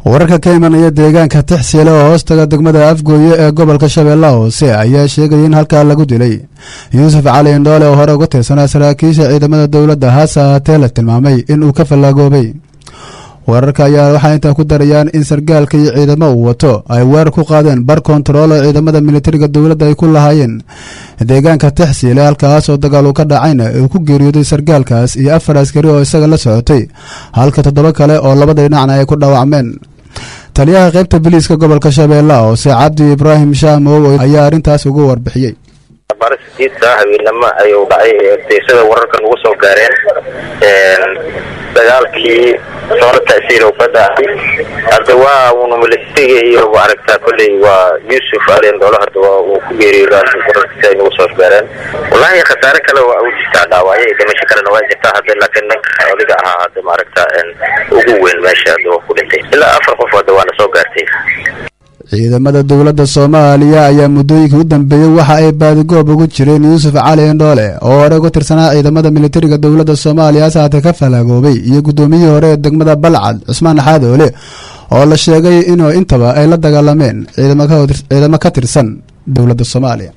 wararka ka imanaya deegaanka tixsiile oo hoostaga degmada afgooye ee gobolka shabeellaha hoose ayaa sheegaya in halkaa lagu dilay yuusuf cali indhoole oo hore uga tirsanaa saraakiisha ciidamada dowladda hase ahaatee la tilmaamay in uu ka fallaagoobay wararka ayaa waxay intaa ku darayaan in sargaalka iyo ciidamo uu wato ay weerar ku qaadeen bar kontarool oo ciidamada militariga dowladda ay ku lahaayeen deegaanka tixsiile halkaas oo dagaal uu ka dhacayna uu ku geeriyooday sargaalkaas iyo afar askari oo isaga la socotay halka toddoba kale oo labada dhinacna ay ku dhaawacmeen taliyaha qaybta biliiska gobolka shabeellaha hoose cabdi ibraahim shaamow ayaa arrintaas ugu warbixiyey baris diidka habeenimo ayuu dhacay deysada wararka nagu soo gaareen dagaalkii soona tasiilow ka dhacay hadda waa uuna militariga iyo maaragta kolley waa yuusuf alendolo hadda waa uu ku geeriyooda wararkiisa ay nagu soo gaareen wallaahi khasaare kale waa u jirtaa dhaawacyo iyo dhimasho kalena waa jirtaa hadda laakiin ninka odiga ahaa hadda maaragta ugu weyn meesha hadda waa ku dhintay ilaa afar qof hadda waana soo gaartay ciidamada dowladda soomaaliya ayaa muddooyinkii u dambeeyey waxa ay baadigoob ugu jireen yuusuf cali indhoole oo hore uga tirsanaa ciidamada militariga dowladda soomaaliya hase haatee ka falaagoobay iyo guddoomiyihii hore ee degmada balcad cusmaan xaadoole oo la sheegay inuu intaba ay la dagaalameen ciidamo ka tirsan dowladda soomaaliya